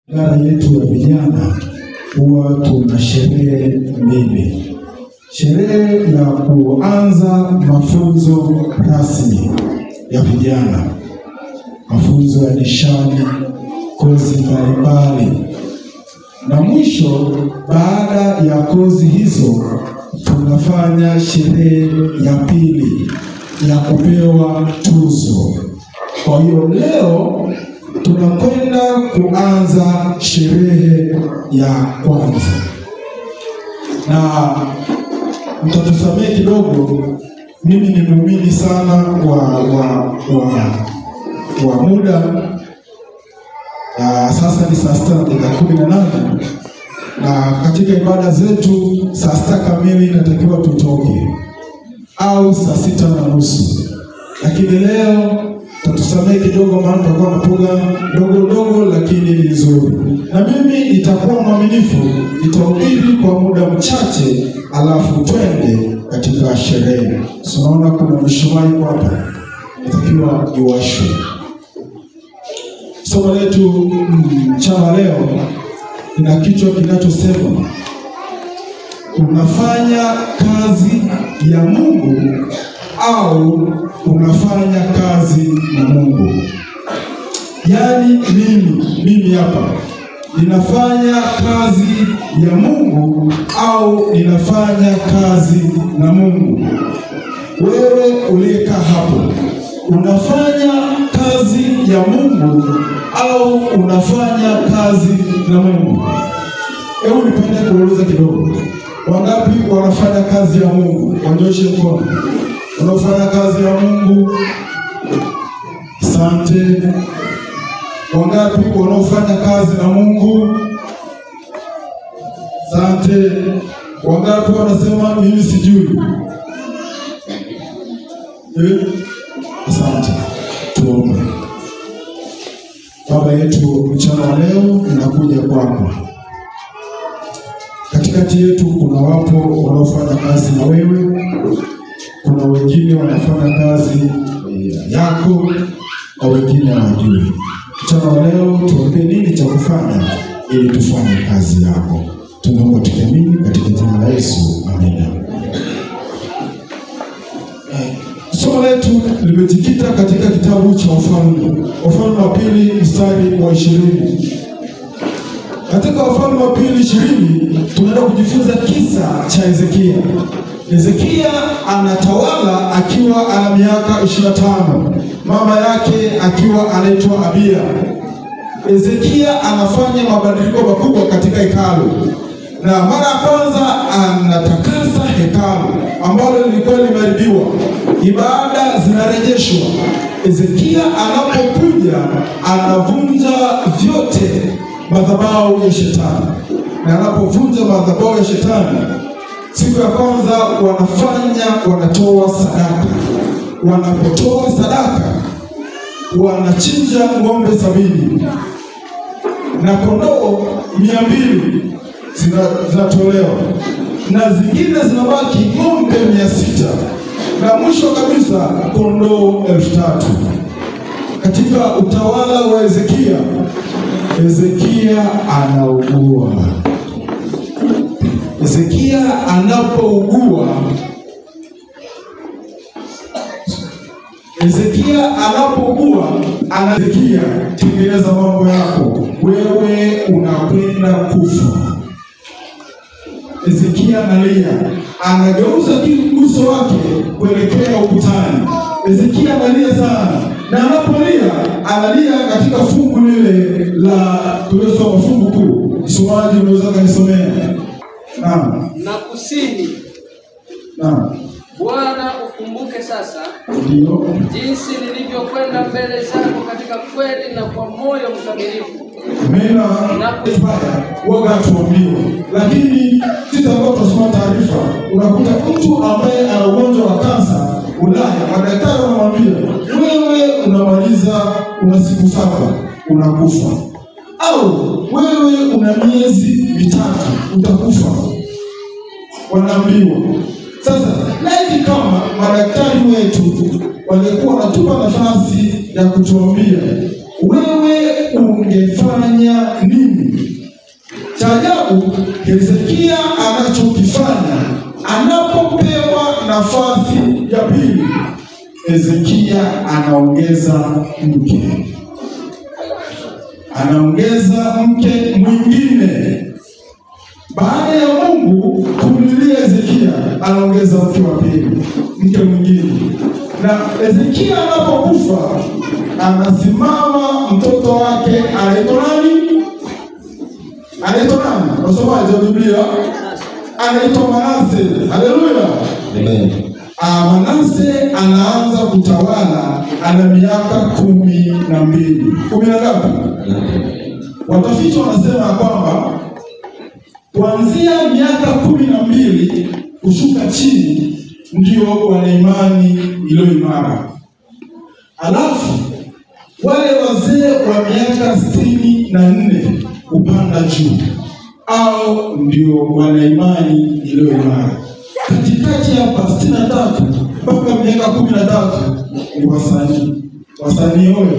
Idara yetu ya vijana huwa tuna sherehe mbili. Sherehe ya kuanza mafunzo rasmi ya vijana, mafunzo ya nishani, kozi mbalimbali, na mwisho baada ya kozi hizo tunafanya sherehe ya pili ya kupewa tuzo. Kwa hiyo leo tunakwenda kuanza sherehe ya kwanza, na mtatusamehe kidogo, mimi ni muumini sana wa wa wa, wa muda. Uh, sasa ni saa sita na dakika kumi na nane na katika ibada zetu saa sita kamili inatakiwa tutoke au saa sita na nusu, lakini leo tatusamehe kidogo, maana tutakuwa na program ndogo ndogo, lakini ni nzuri, na mimi nitakuwa mwaminifu, nitahubiri kwa muda mchache, alafu twende katika sherehe. Tunaona kuna mishumaa iko hapa, natakiwa iwashwe. Somo letu mchana leo lina kichwa kinachosema unafanya kazi ya Mungu au unafanya kazi na Mungu. Yaani mimi mimi hapa ninafanya kazi ya Mungu au ninafanya kazi na Mungu. Wewe uliyekaa hapo unafanya kazi ya Mungu au unafanya kazi na Mungu? Hebu nipende kuuliza kidogo, wangapi wanafanya kazi ya Mungu? Wanyoshe mkono. Unaofanya kazi ya Mungu, asante. Wangapi wanaofanya kazi na Mungu? Asante. Wangapi wanasema mimi sijui? Eh? Asante. Tuombe. Baba yetu, mchana wa leo ninakuja kwako. Katikati yetu kuna wapo wanaofanya kazi na wewe, kuna wengine wanafanya kazi yako na wengine hawajui. Mchana wa leo tuambie nini cha kufanya ili tufanye kazi yako. Tunaomba tukiamini katika jina la Yesu, amina. Somo letu limejikita katika kitabu cha Wafalme, Wafalme wa pili mstari wa ishirini. Katika Wafalme wa pili ishirini tunaenda kujifunza kisa cha Hezekia. Hezekia anatawala akiwa ana miaka ishirini na tano, mama yake akiwa anaitwa Abia. Hezekia anafanya mabadiliko makubwa katika hekalu, na mara ya kwanza anatakasa hekalu ambalo lilikuwa limeharibiwa, ibada zinarejeshwa. Hezekia anapokuja anavunja vyote madhabahu ya shetani, na anapovunja madhabahu ya shetani, siku ya kwanza wanafanya wanatoa sadaka. Wanapotoa sadaka, wanachinja ng'ombe sabini na kondoo mia mbili zinatolewa na zingine zinabaki ng'ombe mia sita na mwisho kabisa kondoo elfu tatu Katika utawala wa Hezekia, Hezekia anaugua. Hezekia anapougua, Hezekia anapougua, anahezekia, tengeneza mambo yako, wewe unakwenda kufa. Hezekia analia, anageuza uso wake kuelekea ukutani. Hezekia analia sana, na anapolia analia katika fungu lile la tuliosoma, fungu kuu. Msomaji unaweza kanisomea? Naam, na kusini. naam, Bwana ukumbuke sasa ndio jinsi nilivyokwenda mbele zako katika kweli na kwa moyo mkamilifu. mena baya waga tuambiwe, lakini sisi ambao tunasoma taarifa, unakuta mtu ambaye ana ugonjwa wa kansa Ulaya, madaktari wanamwambia wewe unamaliza una siku saba unakufa, au wewe una miezi mitatu utakufa, wanaambiwa. Sasa laiti kama madaktari wetu walikuwa wanatupa nafasi ya kutuambia wewe ungefanya nini Hezekia anachokifanya anapopewa nafasi ya pili, Hezekia anaongeza mke, anaongeza mke mwingine baada ya Mungu kumlilia Hezekia, anaongeza mke wa pili, mke mwingine. Na Hezekia anapokufa, anasimama mtoto wake anaitwa nani? Anaitwa nani? Wasomaji wa Biblia, anaitwa Manase. Haleluya! Amen. Ah, Manase anaanza kutawala, ana miaka kumi na mbili. Kumi na ngapi? Watafiti wanasema ya kwamba kuanzia miaka kumi na mbili kushuka chini ndio wana imani iliyo imara, alafu wale wazee wa miaka sitini na nne kupanda juu au ndio wana imani iliyo imara. Katikati hapa sitini na tatu mpaka miaka kumi na tatu ni wasanii, wasanii oyo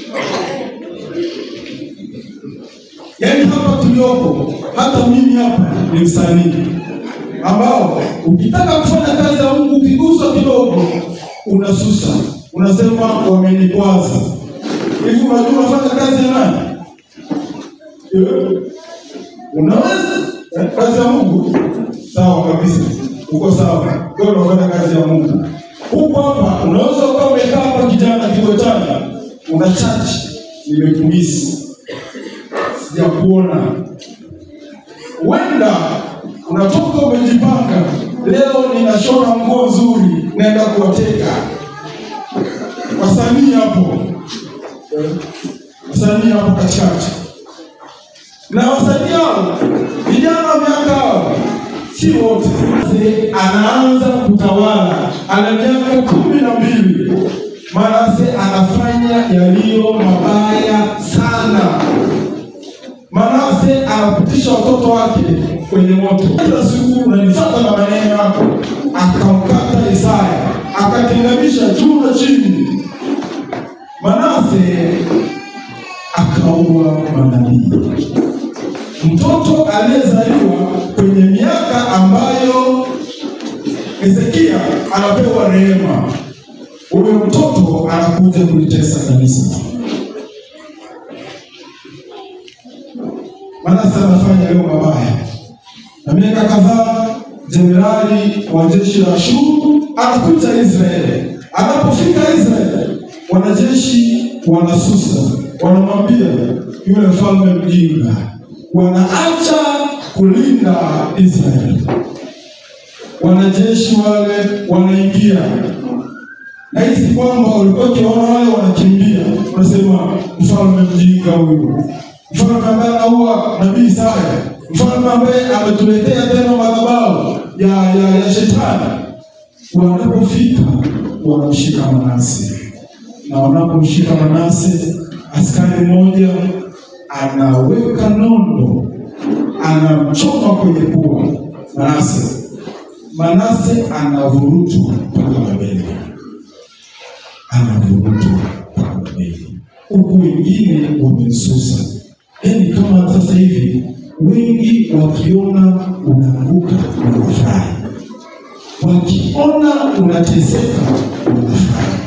Yaani hapa tuliopo, hata mimi hapa ni msanii ambao ukitaka kufanya kazi ya Mungu ukiguswa kidogo unasusa, unasema wamenikwaza. Hivi unajua unafanya kazi ya nani? Eh? Unaweza Eh, kazi ya Mungu sawa kabisa, uko sawa, wewe unafanya kazi ya Mungu. Huko hapa unaweza ukawa umekaa hapa kijana kigotana, una chachi, nimekumisi sijakuona. Huenda unatoka umejipanga, leo ninashona nguo nzuri, naenda kuwateka wasanii hapo, Eh, wasanii hapo katikati, na wasanii hao vijana wa miaka hao si wote. Manase anaanza kutawala, ana miaka kumi na mbili. Manase anafanya yaliyo mabaya sana. Manase anapitisha watoto wake kwenye moto. Kila siku unanifuata na maneno yako, akamkata Isaya, akatenganisha juu na chini. Manase akaua manabii. Mtoto aliyezaliwa kwenye miaka ambayo Hezekia anapewa rehema, huyo mtoto anakuja kulitesa kanisa. Manase anafanya leo mabaya, na miaka kadhaa jenerali wa jeshi la Ashuru anakuja Israeli. Anapofika Israeli, wanajeshi wanasusa, wanamwambia yule mfalme mjinga, wanaacha kulinda Israeli. Wanajeshi wale wanaingia nahisi kwamba walikuwa wakiona wale wanakimbia, wanasema mfalme mjinga huyu, mfalme ambaye anaua nabii Isaya, mfalme ambaye ametuletea tena madhabahu ya, ya, ya shetani. Wanapofika wanamshika Manase, na wanapomshika Manase, askari mmoja anaweka nondo, anamchoma kwenye pua Manase. Manase anavurutwa mpaka Babeli anavurutwa mpaka Babeli, huku wengine wamesusa. Yaani kama sasa hivi wengi wakiona unaanguka wanafurahi, wakiona unateseka wanafurahi.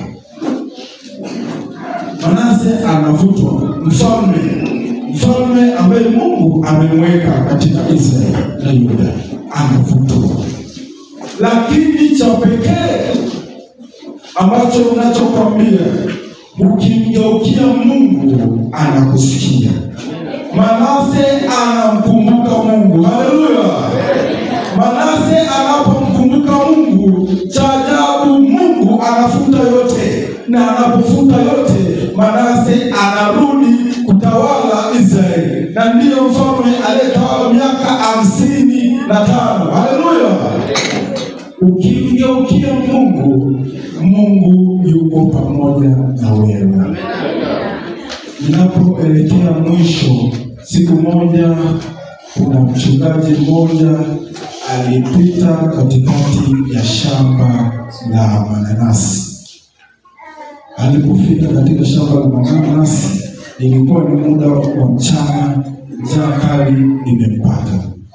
Manase anavutwa, mfalme mfalme ambaye Mungu amemweka katika Israeli na Yuda anavutwa, lakini cha pekee ambacho unachokwambia ukimgeukia Mungu anakusikia. Manase anamkumbuka Mungu, haleluya! Manase anapomkumbuka Mungu, cha ajabu Mungu anafuta yote, na anapofuta yote, Manase anarudi kutawala Israeli, na ndiyo mfalme aliyetawala miaka hamsini na tano. Haleluya! Ukimgeukia Mungu, Mungu yuko pamoja na wewe. Ninapoelekea mwisho, siku moja kuna mchungaji mmoja alipita katikati ya shamba la mananasi. Alipofika katika shamba la mananasi, ilikuwa ni muda wa mchana, njaa kali imempata.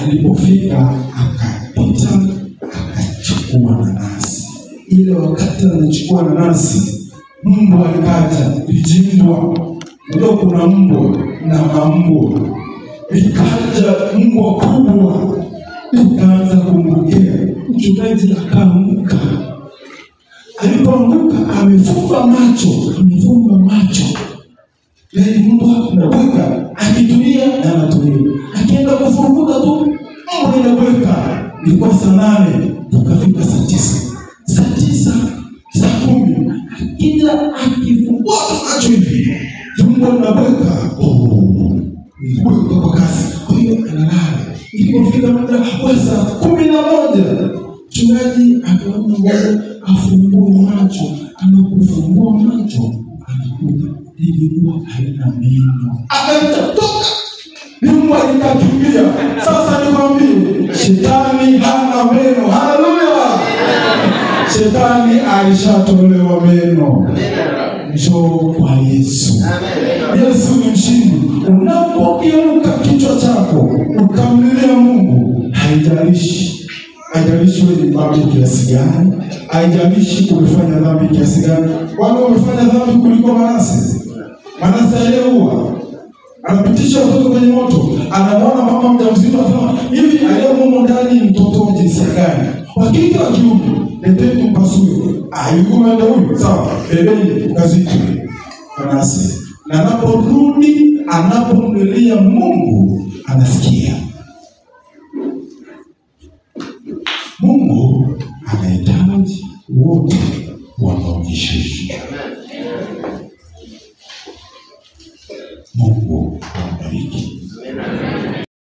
alipofika akapita akachukua nanasi. Ile wakati anachukua nanasi, mbwa ikaja vijimbwa. Unajua kuna mbwa na mambwa, ikaja mbwa kubwa ikaanza kumrukia. Mchungaji akaamka, alipoanguka amefumba macho, amefumba macho yaani mbwa unabweka, akitulia na anatulia, akienda kufurukuta tu mbwa inabweka. Ilikuwa saa nane tukafika saa tisa, saa tisa, saa kumi, akija akifungua macho hivi mbwa inabweka, oh, inabweka kwa kasi, kwa hiyo analala. Ilipofika muda wa saa kumi na moja mchungaji akaona ngoja afungue macho. Anapofungua macho anakuta ilikuwa haina meno, akatoka nyumba ikakimbia. Sasa nikwambie, shetani hana meno. Haleluya! Shetani alishatolewa meno. Njoo kwa Yesu. Yesu ni mshindi. Unapogeuka kichwa chako ukamlilia Mungu, haijalishi haijalishi wewe ni dhambi kiasi gani, haijalishi umefanya dhambi kiasi gani. Wale wamefanya dhambi kuliko Manase. Manase aliyeua anapitisha watoto kwenye moto, anamwona mama mjamzito, anasema hivi, aliyemumo ndani ni mtoto wa jinsia gani? Wa kike wa kiume? Leteni mpasue. Ah, yuko umeenda huyu, sawa, bebeni ukazike. Manase na anaporudi, anapomlilia Mungu anasikia